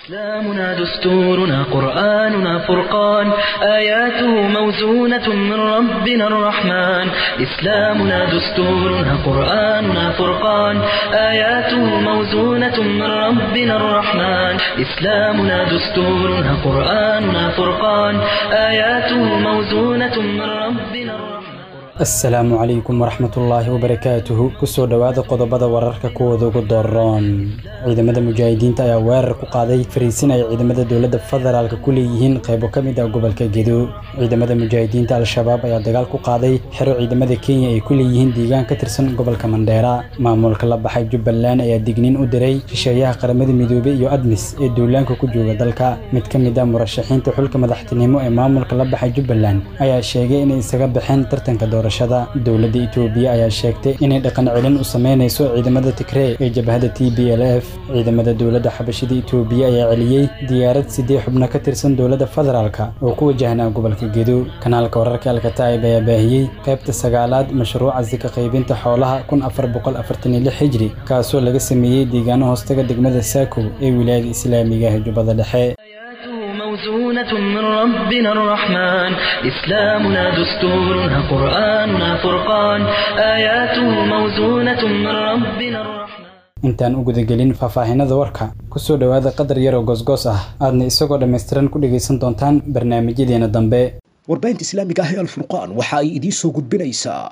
إسلامنا دستورنا قرآننا فرقان آياته موزونة من ربنا الرحمن إسلامنا دستورنا قرآننا فرقان آياته موزونة من ربنا الرحمن إسلامنا دستورنا قرآننا فرقان آياته موزونة من ربنا الرحمن asalaamu calaykum waraxmatullaahi wabarakaatuhu kusoo dhowaada qodobada wararka kuwooda ugu dooron ciidamada mujaahidiinta ayaa weerar ku qaaday fariisin ay ciidamada dowladda federaalk ku leeyihiin qaybo ka mid ah gobolka gedo ciidamada mujaahidiinta al-shabaab ayaa dagaal ku qaaday xero ciidamada kenya ay ku leeyihiin deegaan ka tirsan gobolka mandheera maamulka la baxay jubbaland ayaa digniin u diray shisheeyaha qaramada midoobey iyo admis ee duulaanka ku jooga dalka mid ka mid ah murashaxiinta xulka madaxtinimo ee maamulka la baxay jubbaland ayaa sheegay inay isaga baxeen tartanka doorashada dowladda itoobiya ayaa sheegtay inay dhaqan celin u sameynayso ciidamada tigree ee jabhada t b l f ciidamada dowladda xabashida itoobiya ayaa celiyey diyaarad sidii xubno ka tirsan dowladda federaalka oo ku wajahnaa gobolka gedo kanaalka wararka alkataa'ib ayaa baahiyey qaybta sagaalaad mashruuca sika qaybinta xoolaha kun afar boqol afartan iyo lix hijri kaasoo laga sameeyey deegaano hoostaga degmada saako ee wilaayada islaamiga ah jubbada dhexe موزونة من ربنا الرحمن إسلامنا دستورنا قرآننا فرقان آياته موزونة من ربنا الرحمن intaan u gudagelin faahfaahinada warka kusoo dhowaada qadar yaroo goosgoos ah aadna isagoo dhammaystiran ku dhegaysan doontaan barnaamijyadeena dambe warbaahinta islaamiga ah ee alfurqaan waxa ay idiin soo gudbinaysaa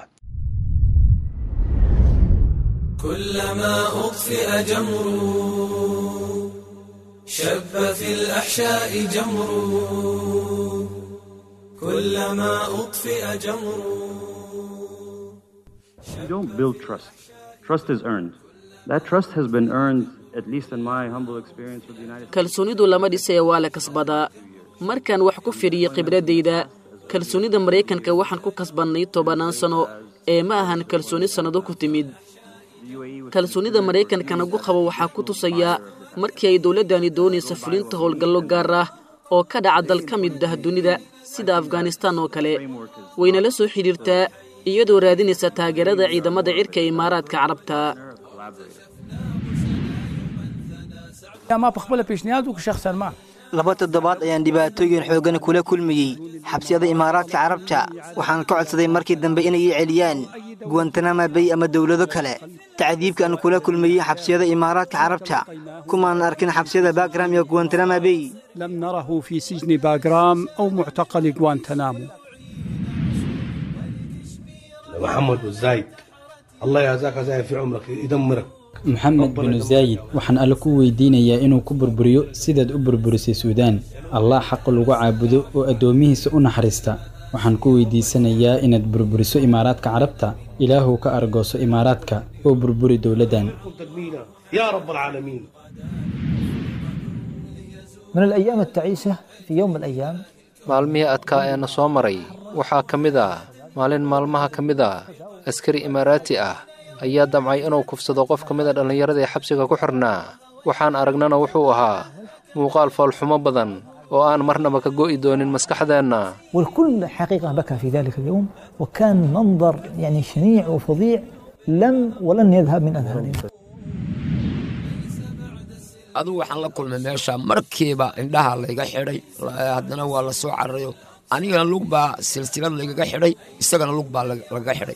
كلما أطفئ جمر شب في الأحشاء جمر كلما أطفئ جمر You don't build trust. Trust is earned. That trust has been earned, at least in my humble experience with the United States. kalsoonidu lama dhisaya waa la kasbadaa markaan wax ku fidhiyo khibradayda kalsoonida maraykanka waxaan ku kasbannay tobannaan sano ee ma ahan kalsooni sannado ku timid kalsoonida maraykanka nagu qabo waxaa ku tusaya markii ay dowladdani doonaysa fulinta howlgallo gaar ah oo ka dhaca dal ka mid ah dunida sida afghanistaan oo kale wayna la soo xidhiirtaa iyadoo raadinaysa taageerada ciidamada cirka imaaraadka carabta ما بقبل بيشنياد شخصا ما laba toddobaad ayaan dhibaatooyin xooggan kula kulmiyey xabsiyada imaaraadka carabta waxaan ka codsaday markii dambe inay ii celiyaan guwantanama bay ama dowlado kale tacdiibka aan kula kulmiyey xabsiyada imaaraadka carabta kumaan arkin xabsiyada bagram iyo guwantanama bay لم نره في سجن باغرام أو معتقل غوانتنامو محمد والزايد الله يجزاك زايد في عمرك يدمرك maxamed binu zaayid waxaan alle ku weydiinayaa inuu ku burburiyo sidaad u burburisay suudaan allah xaq lagu caabudo oo addoomihiisa u naxariista waxaan ku weydiisanayaa inaad burburiso imaaraadka carabta ilaahuw ka argooso imaaraadka oo burburi dowladdan تدمينا يا رب العالمين من الأيام التعيسة في يوم من الأيام maalmihii adkaa ee na soo maray waxaa ka mid ah maalin maalmaha ka mid ah askari imaaraati ah ayaa damcay inuu kufsado qof ka mid a dhallinyarada ee xabsiga ku xirnaa waxaan aragnana wuxuu ahaa muuqaal foolxumo badan oo aan marnaba ka go'i doonin maskaxdeenna والكل حقيقة بكى في ذلك اليوم وكان منظر يعني شنيع وفظيع لم ولن يذهب من أذهاننا adugu waxaan la kulmay meesha markiiba indhaha layga xidhay haddana waa la soo cararayo anigana lug baa silsilad laygaga xidhay isagana lug baa lagaga xidhay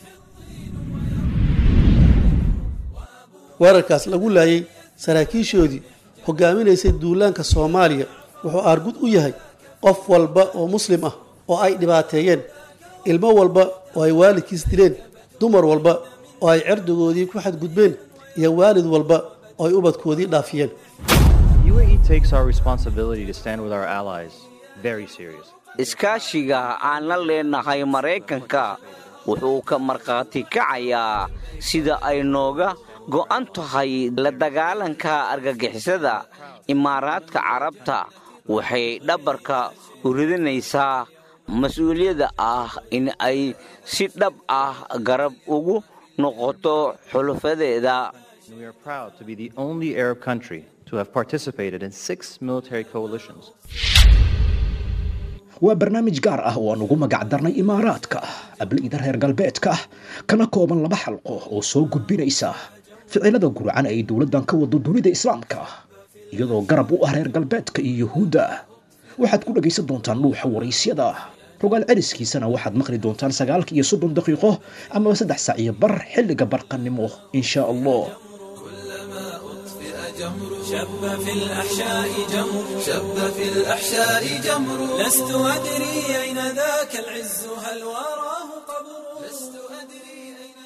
weerarkaas lagu laayay saraakiishoodii hogaaminaysay duulaanka soomaaliya wuxuu aargud u yahay qof walba oo muslim ah oo ay dhibaateeyeen ilmo walba oo ay waalidkiis dileen dumar walba oo ay cerdigoodii ku xadgudbeen iyo waalid walba oo ay ubadkoodii dhaafiyeen UAE takes our responsibility to stand with our allies very serious. iskaashiga aan la leenahay maraykanka wuxuu ka markhaati kacayaa sida ay nooga go'an tahay la dagaalanka argagixisada imaaraadka carabta waxay dhabarka u ridinaysaa mas-uuliyadda ah in ay si dhab ah garab ugu noqoto xulufadeeda We are proud to be the only Arab country to have participated in six military coalitions. waa barnaamij gaar ah oo aan ugu magac darnay imaaraadka abliida reer galbeedka kana kooban laba xalqo oo soo gudbinaysa ficilada gurcan ay dowladdan ka wado dunida islaamka iyadoo garab u ah reer galbeedka iyo yuhuudda waxaad ku dhegaysan doontaan dhuuxa waraysyada rogaal celiskiisana waxaad maqli doontaan sagaalka iyo soddon daqiiqo amaba saddex sac iyo bar xilliga barqanimo insha allah شب في الأحشاء جمر شب في الأحشاء جمر لست أدري أين ذاك العز هل وراه قبر لست أدري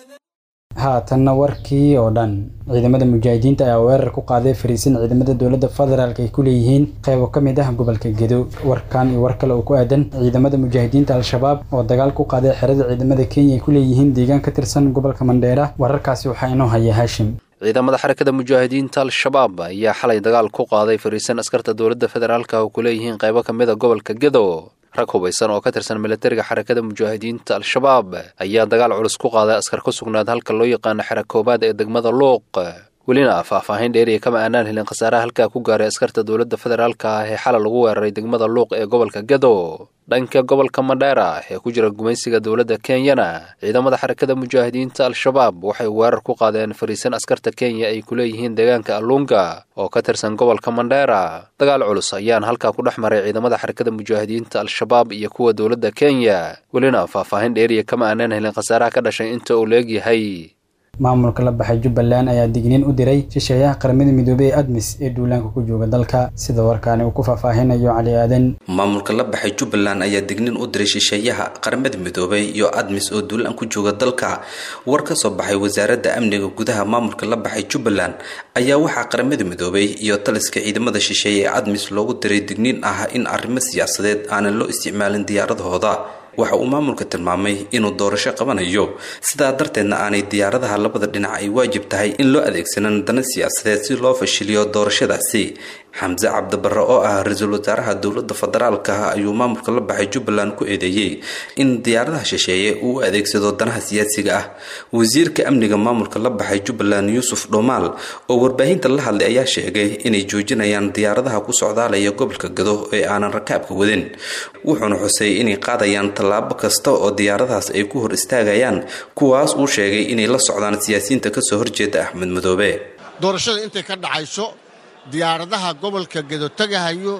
haatanna warkii oo dhan ciidamada mujaahidiinta ayaa weerar ku qaaday fariisin ciidamada dowladda federaalk ay ku leeyihiin qaybo ka mid ah gobolka gedo warkan iyo war kale oo ku aadan ciidamada mujaahidiinta al-shabaab oo dagaal ku qaaday xerada ciidamada kenya ay ku leeyihiin deegaan ka tirsan gobolka mandheera wararkaasi waxaa inoo haya haashim ciidamada xarakada mujaahidiinta al-shabaab ayaa xalay dagaal ku qaaday fariisan askarta dowladda federaalka oo ku leeyihiin qaybo ka mid a gobolka gedo rag hubaysan oo ka tirsan milatariga xarakada mujaahidiinta al-shabaab ayaa dagaal culus ku qaaday askar ku sugnaad halka loo yaqaano xera koobaad ee degmada luuq welina faahfaahin dheeriya kama aanaan helin khasaaraha halkaa ku gaaray askarta dowladda federaalka ah ee xalay lagu weeraray degmada luuq ee gobolka gedo dhanka gobolka mandheera ee ku jira gumaysiga dowladda kenyana ciidamada xarakada mujaahidiinta al-shabaab waxay weerar ku qaadeen fariisan askarta kenya ay ku leeyihiin deegaanka alluunga oo ka tirsan gobolka mandheera dagaal culus ayaan halkaa ku dhex maray ciidamada xarakada mujaahidiinta al-shabaab iyo kuwa dowladda kenya welina faahfaahin dheeriya kama aanaan helin khasaaraha ka dhashay inta uu leegyahay maamulka la baxay jubbaland ayaa digniin u diray shisheeyaha qaramada midoobey ee admis ee duulaanka ku jooga dalka sida warkaani uu ku faahfaahinayo cali aadan maamulka la baxay jubbaland ayaa digniin u diray shisheeyaha qaramada midoobey iyo admis oo duulaan ku jooga dalka war ka soo baxay wasaaradda amniga gudaha maamulka la baxay jubbaland ayaa waxaa qaramada midoobey iyo taliska ciidamada shisheeye ee admis loogu diray digniin ah in arrimo siyaasadeed aanan loo isticmaalin diyaaradahooda waxa uu maamulka tilmaamay inuu doorasho qabanayo sidaa darteedna aanay diyaaradaha labada dhinac ay waajib tahay in loo adeegsanan dana siyaasadeed si loo fashiliyo doorashadaasi xamse cabdibarre oo ah ra-iisul wasaaraha dowladda federaalka ayuu maamulka la baxay jubbaland ku eedeeyey in diyaaradaha shisheeye uu u adeegsado danaha siyaasiga ah wasiirka amniga maamulka la baxay jubbaland yuusuf dhomaal oo warbaahinta la hadlay ayaa sheegay inay joojinayaan diyaaradaha ku socdaalaya gobolka gado ee aanan rakaabka wadin wuxuuna xusay inay qaadayaan tallaabo kasta oo diyaaradahaas ay ku hor istaagayaan kuwaas uu sheegay inay la socdaan siyaasiyiinta kasoo horjeeda axmed madoobe doorashada intay ka dhacayso diyaaradaha gobolka gedo tagahayo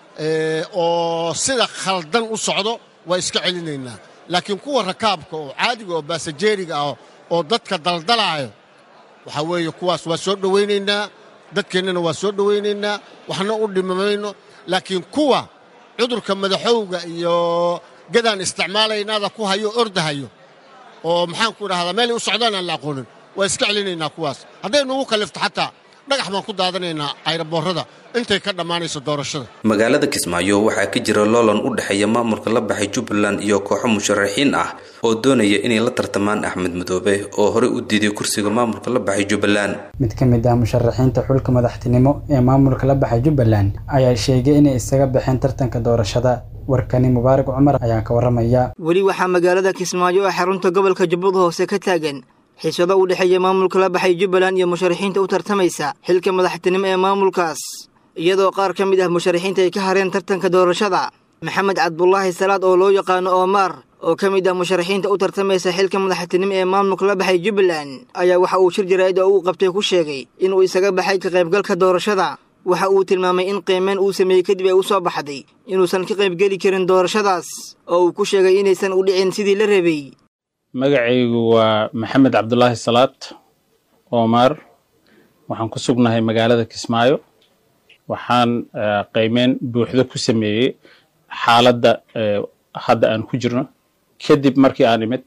oo sida khaldan u socdo waa iska celinaynaa laakiin kuwa rakaabka oo caadiga oo baasajeeriga ah oo dadka daldalaayo waxaa weeye kuwaas waa soo dhowaynaynaa dadkeennana waa soo dhowaynaynaa waxna u dhimamayno laakiin kuwa cudurka madaxowga iyo gadaan isticmaalaynaada ku hayo ordahayo oo maxaan ku idhahdaa meelay u socdaan aan la aqoonin waa iska celinaynaa kuwaas hadday nugu kallifto xataa dhagax baan ku daadanaynaa ayraboorrada intay ka dhammaanayso doorashada magaalada kismaayo waxaa ka jira loolan u dhexeeya maamulka la baxay jubbaland iyo kooxo musharaxiin ah oo doonaya inay la tartamaan axmed madoobe oo horey u diiday kursiga maamulka la baxay jubbaland mid ka mid ah musharaxiinta xulka madaxtinimo ee maamulka la baxay jubbaland ayaa sheegay inay isaga baxeen tartanka doorashada warkani mubaarak cumar ayaa ka warramaya weli waxaa magaalada kismaayo ee xarunta gobolka jubbada hoose ka taagan xiisado u dhexeeya maamulka la baxay jubbaland iyo musharaxiinta u tartamaysa xilka madaxtinimo ee maamulkaas iyadoo qaar ka mid ah musharaxiinta ay ka hareen tartanka doorashada maxamed cabdulaahi salaad oo loo yaqaano oomaar oo ka mid ah musharaxiinta u tartamaysa xilka madaxtinimo ee maamulka la baxay jubbaland ayaa waxa uu shir jaraa'id oo uu qabtay ku sheegay inuu isaga baxay ka qaybgalka doorashada waxa uu tilmaamay in qiimeyn uu sameeyey kadib ay u soo baxday inuusan ka qaybgeli karin doorashadaas oo uu ku sheegay inaysan u dhicin sidii la rabay magacaygu waa maxamed cabdulaahi salaad oomaar waxaan ku sugnahay magaalada kismaayo waxaan qiimeyn buuxdo ku sameeyey xaaladda hadda aan ku jirno kadib markii aan imid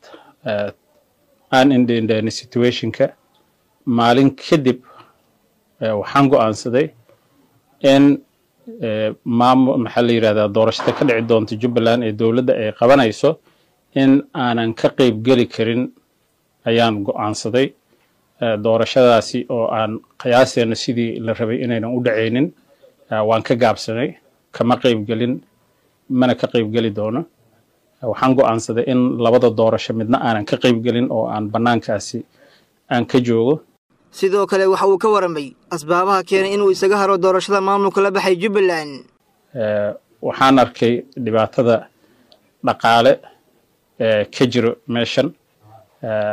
aan indhendheeni situationka maalin kadib waxaan go'aansaday in maamul maxaa la yidhahdaa doorashada ka dhici doonta jubbaland ee dowladda ay qabanayso in aanan ka qayb geli karin ayaan go'aansaday doorashadaasi oo aan qiyaaseena sidii la rabay inaynan u dhacaynin waan ka gaabsanay kama qayb gelin mana ka qayb geli doono waxaan go'aansaday in labada doorasho midna aanan ka qayb gelin oo aan bannaankaasi aan ka joogo sidoo kale waxa uu ka waramay asbaabaha keenay inuu isaga haro doorashada maamulka la baxay jubbaland waxaan arkay dhibaatada dhaqaale ka jiro meeshan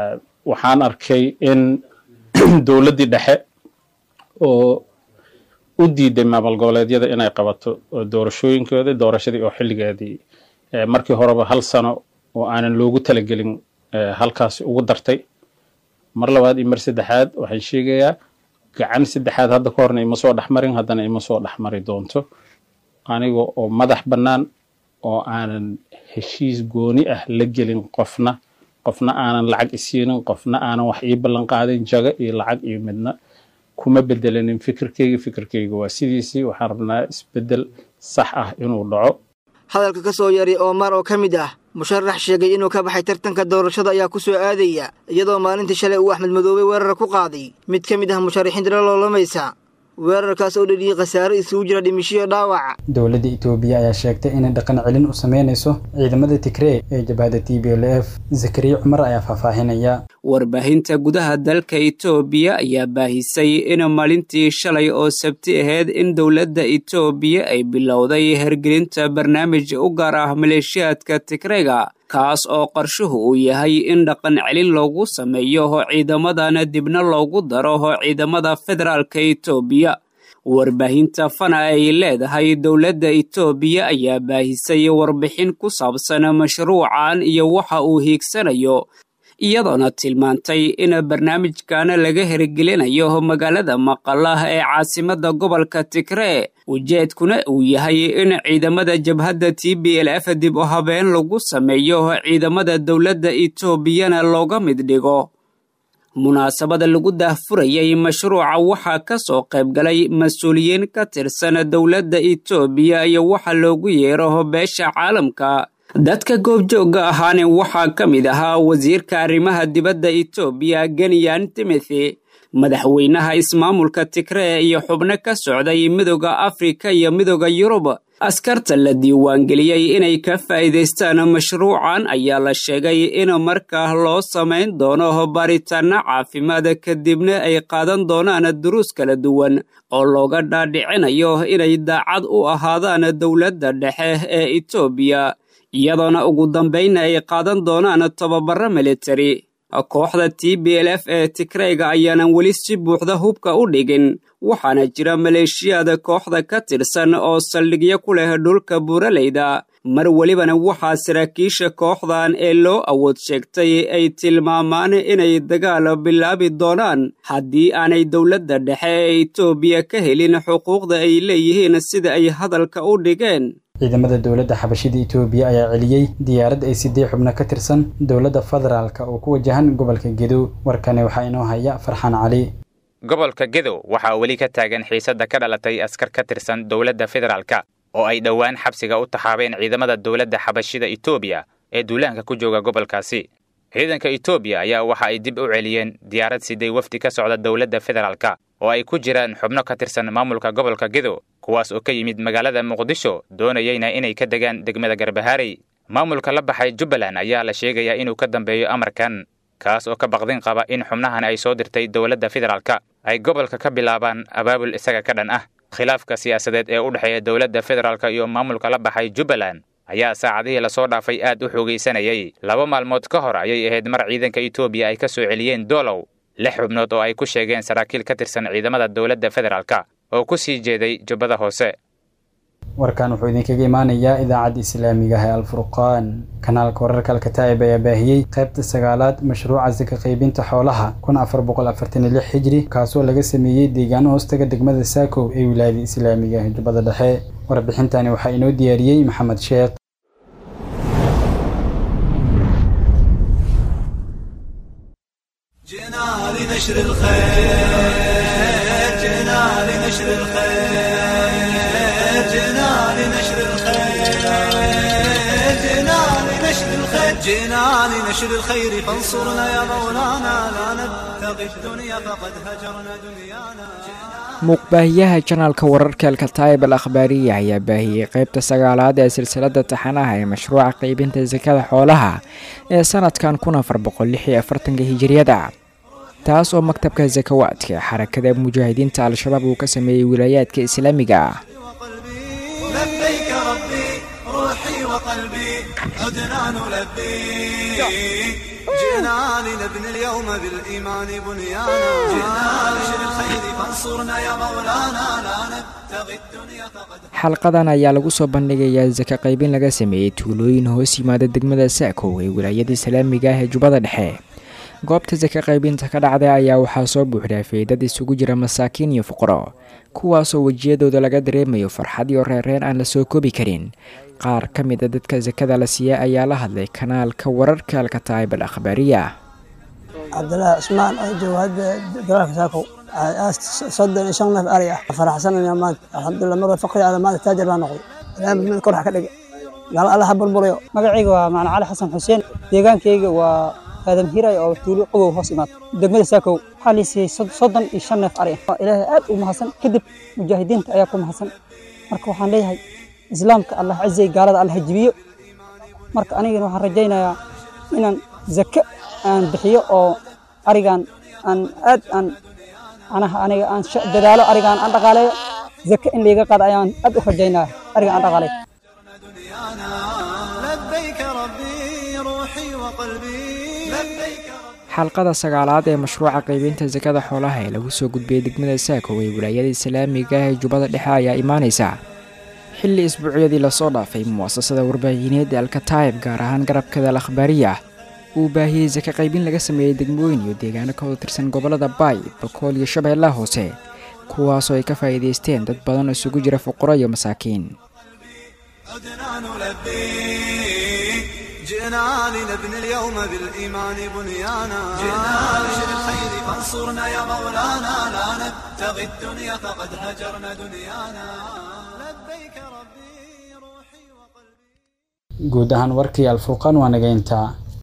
waxaan arkay in dowladdii dhexe oo u diiday maamul goboleedyada inay qabato doorashooyinkooda doorashadii oo xilligeedii markii horeba hal sano oo aanan loogu talagelin halkaasi ugu dartay mar labaad iyo mar saddexaad waxaan sheegayaa gacan saddexaad hadda ka horna ima soo dhexmarin haddana ima soo dhexmari doonto aniga oo madax bannaan oo aanan heshiis gooni ah la gelin qofna qofna aanan lacag isiinin qofna aanan wax ii ballan qaadin jago iyo lacag iyo midna kuma bedelanin fikirkeyga fikirkeyga waa sidiisii waxaan rabnaa isbedel sax ah inuu dhaco hadalka ka soo yaray oomar oo ka mid ah musharax sheegay inuu ka baxay tartanka doorashada ayaa ku soo aadaya iyadoo maalintii shalay uu axmed madoobe weerar ku qaaday mid ka mid ah musharaxiinta la loolamaysa weerarkaas oo dhaliyey khasaare isugu jira dhimishiyo dhaawac dowladda itoobiya ayaa sheegtay inay dhaqan celin u sameynayso ciidamada tigree ee jabhada t b l f zakariya cumar ayaa faahfaahinaya warbaahinta gudaha dalka itoobiya ayaa baahisay in maalintii shalay oo sabti ahayd in dowladda itoobiya ay bilowday hergelinta barnaamij u gaar ah maleeshiyaadka tigreega kaas oo qarshuhu uu yahay in dhaqan celin loogu sameeyo ciidamadana dibna loogu daro ciidamada federaalka itoobiya warbaahinta fana ay leedahay dowladda itoobiya ayaa baahisay warbixin ku saabsan mashruucan iyo waxa uu hiigsanayo iyadoona tilmaantay in barnaamijkan laga hirgelinayo magaalada maqalah ee caasimadda gobolka tigree ujeedkuna uu yahay in ciidamada jabhadda t b l f dib u habeen lagu sameeyo ciidamada dowladda itoobiyana looga mid dhigo munaasabada lagu daahfurayay mashruuca waxaa ka soo qayb galay mas-uuliyiin ka tirsan dowladda itoobiya iyo waxa loogu yeero beesha caalamka dadka goobjoogga ahaane waxaa ka mid ahaa wasiirka arrimaha dibadda itoobiya genyan timothy madaxweynaha ismaamulka tigree iyo xubno ka socday midooda afrika iyo midooda yurub askarta la diiwaangeliyey inay ka faa'iidaystaan mashruucan ayaa la sheegay in markaa loo samayn doono baaritaanno caafimaad kadibna ay qaadan doonaan duruus kala duwan oo looga dhaadhicinayo inay daacad u ahaadaan dowladda dhexe ee itoobiya iyadoona ugu dambaynna ay qaadan doonaan tababaro militari kooxda t b l f ee tigreyga ayaanan weli si buuxda hubka u dhigin waxaana jira maleeshiyada kooxda ka tirsan oo saldhigyo ku leh dhulka buuraleyda mar welibana waxaa saraakiisha kooxdan ee loo awood sheegtay ay tilmaamaan inay dagaal bilaabi doonaan haddii aanay dowladda dhexe ee itoobiya ka helin xuquuqda ay leeyihiin sida ay hadalka u dhigeen ciidamada dowladda xabashida itoobiya ayaa celiyey diyaarad ay sidii xubno ka tirsan dowladda federaalk oo ku wajahan gobolka gedow warkani waxaa inoo haya farxaan cali gobolka gedow waxaa weli ka taagan xiisadda ka dhalatay askar ka tirsan dowladda federaalka oo ay dhowaan xabsiga u taxaabeen ciidamada dowladda xabashida itoobiya ee duulaanka ku jooga gobolkaasi ciidanka itoobiya ayaa waxa ay dib u celiyeen diyaarad siday wafdi ka socda dowladda federaalka oo ay ku jiraan xubno ka tirsan maamulka gobolka gedow kuwaas oo ka yimid magaalada muqdisho doonayeyna inay ka degaan degmada garbahaarey maamulka la baxay jubbaland ayaa la sheegayaa inuu ka dambeeyo amarkan kaas oo ka baqdin qaba in xubnahan ay soo dirtay dowladda federaalka ay gobolka ka bilaabaan abaabul isaga ka dhan ah khilaafka siyaasadeed ee u dhexeeya dowladda federaalka iyo maamulka la baxay jubbaland ayaa saacadihii lasoo dhaafay aad u xoogaysanayay laba maalmood ka hor ayay ahayd mar ciidanka itoobiya ay ka soo celiyeen doolow lix xubnood oo ay ku sheegeen saraakiil ka tirsan ciidamada dowladda federaalka oo ku sii jeeday jubbada hoose warkan wuxuu idinkaga imaanayaa idaacadda islaamiga ah ee alfurqaan kanaalka wararka alkataa'ib ayaa baahiyey qaybta sagaalaad mashruuca saka qaybinta xoolaha kun afar boqol afartan iyo lix xijri kaasoo laga sameeyey deegaano hoostaga degmada saakow ee wilaayada islaamiga ah jubbada dhexe warbixintani waxaa inoo diyaariyey maxamed sheekh جئنا لنشر الخير جئنا لنشر الخير جئنا لنشر الخير جئنا لنشر الخير جئنا لنشر الخير فانصرنا يا مولانا لا نبتغي الدنيا فقد هجرنا دنيانا muuqbaahiyaha janaalka wararka alkataayib al akhbaariya ayaa baahiyey qeybta sagaalaad ee silsilada taxanaha ee mashruuca qeybinta sakada xoolaha ee sanadkan kun afar boqol lix iyo afartanka hijiriyada taas oo maktabka sakawaadka xarakada mujaahidiinta al-shabaab uu ka sameeyey wilaayaadka islaamiga ah لبيك ربي روحي وقلبي عدنا نلبي جئنا لنبني اليوم بالإيمان بنيانا جئنا لشر الخير فانصرنا يا مولانا لا نبتغي الدنيا فقد xalqadan ayaa lagu soo bandhigayaa saka qaybin laga sameeyey tuulooyin hoos yimaada degmada saakow ee wilaayada islaamiga ah ee jubbada dhexe goobta saka qaybinta ka dhacday ayaa waxaa soo buuxdhaafay dad isugu jira masaakiin iyo fuqaro kuwaasoo wejiyadooda laga dareemayo farxad iyo reereen aan la soo koobi karin qaar ka mid a dadka sakada la siiya ayaa la hadlay kanaalka wararka alkataayib al akhbaariya cabdilaahi cusmaan oo jooga hadda dalaalka saakow soddon iyo shan neef ari ah faraxsanaya maanta alxamdulilah mar faqri ada maanta taajir baa noqday ilaahay mid kor wax ka dhigay gaal allaha burburayo magacayga waa macna cali xasan xuseen deegaankayga waa aadam hiray oo tuulo qogow hoos imaad degmada saakow waxaa la siiyey soddon iyo shan neef ari ah ilaahay aad u mahadsan kadib mujaahidiinta ayaa ku mahadsan marka waxaan leeyahay islaamka allah cizay gaalada allah jibiyo marka anigana waxaan rajaynayaa inaan zake aan bixiyo oo arigan aan aad aan anaha aniga aan dadaalo arigaan aan dhaqaaleeyo zake in layga qaado ayaan aad u rajaynaya ariga aan dhaqaaleeyo لبيك ربي روحي وقلبي لبيك xalqada sagaalaad ee mashruuca qaybinta sakada xoolaha ee lagu soo gudbiyey degmada saakow ee wilaayada islaamiga ah ee jubbada dhexe ayaa imaanaysa xilli isbuucyadii lasoo dhaafay mu'asasada warbaahineed ee alkataayib gaar ahaan garabkada al akhbaariya uu baahiyey saka qaybin laga sameeyey degmooyin iyo deegaano ka wada tirsan gobollada baay bakool iyo shabeellaha hoose kuwaasoo ay ka faa'iidaysteen dad badan oo isugu jira fuqaro iyo masaakiin عدنا نلبي جئنا لنبني اليوم بالإيمان بنيانا جئنا لشر الخير فانصرنا يا مولانا لا نبتغي الدنيا فقد هجرنا دنيانا لبيك ربي guud ahaan warkii alfurqaan waa naga intaa